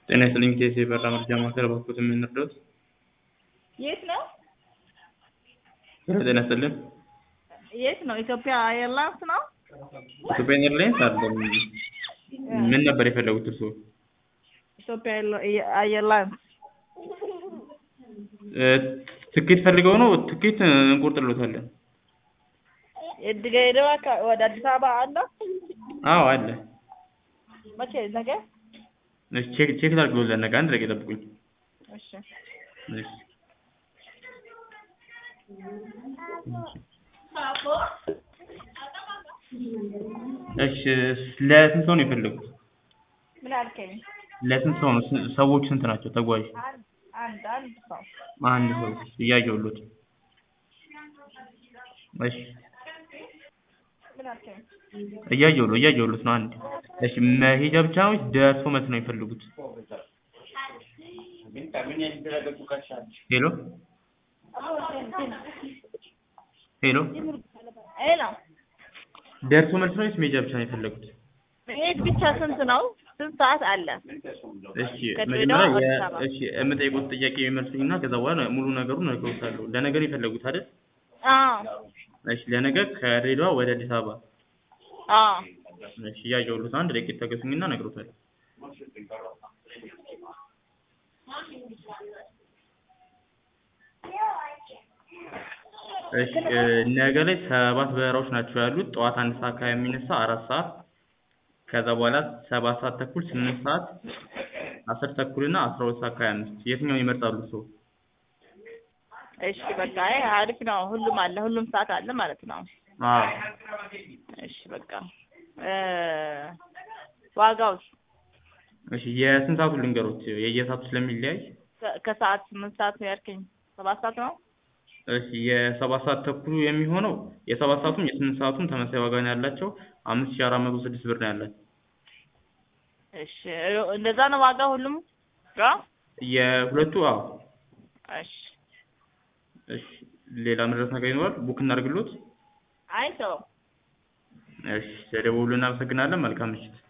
ጤና ይስጥልኝ ከኢሲኤ የበራ መረጃ ማዕከል በኩል የምንረዳዎት? የት ነው? ጤና ይስጥልን የት ነው? ኢትዮጵያ ኤርላይንስ ነው? ኢትዮጵያ ኤርላይንስ አይደለም። ምን ነበር የፈለጉት እርስዎ? ኢትዮጵያ ኤርላይንስ እ ትኬት ፈልገው ነው? ትኬት እንቆርጥልዎታለን። ድሬዳዋ ከ- ወደ አዲስ አበባ አለ? አዎ አለ። መቼ? ነገ? እሺ ቼክ ቼክ ላድርግልዎት ለነገ አንድ ደቂቃ ይጠብቁኝ። እሺ። እሺ እሺ ለስንት ሰው ነው የፈለጉት? ምን አልከኝ? ለስንት ሰው ነው? ስ- ሰዎቹ ስንት ናቸው? ተጓዥ አንድ አንድ አንድ ሰው አንድ ሰው እያየሁልዎት። እሺ ምን አልከኝ? እያየሁልዎ እያየሁልዎት ነው። አንድ እሺ መሄጃ ብቻ ነው ወይስ ደርሶ መልስ ነው የሚፈልጉት? ሄሎ ሄሎ ሄሎ ደርሶ መልስ ነው ወይስ መሄጃ ብቻ ነው የፈለጉት? መሄድ ብቻ ስንት ነው? ስንት ሰዓት አለ? እሺ ከድሬዳዋ መጀመሪያ አዲስ የ- አበባ። እሺ የምጠይቁት ጥያቄ የሚመልሱኝና ከዛ በኋላ ሙሉ ነገሩን እነግርዎታለሁ። ለነገ ነው የፈለጉት አይደል? አዎ እሺ ለነገ ከድሬዳዋ ወደ አዲስ አበባ። አዎ እሺ እያየሁልዎት አንድ ደቂቃ ታገሱኝና እነግርዎታለሁ። እሺ እ ነገ ላይ ሰባት በረራዎች ናቸው ያሉት። ጠዋት አንድ ሰዓት ከሀያ የሚነሳ አራት ሰዓት ከዛ በኋላ ሰባት ሰዓት ተኩል ስምንት ሰዓት አስር ተኩል እና አስራ ሁለት ሰዓት ከሀያ አምስት የትኛውን ይመርጣሉ እርስዎ? እሺ በቃ አይ አሪፍ ነው። ሁሉም አለ፣ ሁሉም ሰዓት አለ ማለት ነው። አዎ እሺ በቃ እ ዋጋውስ እሺ የስንት ሰዓቱን ልንገሮት? የየሰዓቱ ስለሚለያይ ከ- ከሰዓት ስምንት ሰዓት ነው ያልከኝ? ሰባት ሰዓት ነው? እሺ የሰባት ሰዓት ተኩሉ የሚሆነው የሰባት ሰዓቱም የስምንት ሰዓቱም ተመሳሳይ ዋጋ ነው ያላቸው አምስት ሺህ አራት መቶ ስድስት ብር ነው ያላቸው። እሺ እንደዛ ነው ዋጋ ሁሉም ጋ? የሁለቱ አዎ እሺ እሺ ሌላ መድረስ ነገር ይኖራል? ቡክ እናድርግልዎት? አይ ተው እሺ ስለደወሉ እናመሰግናለን። መልካም ምሽት።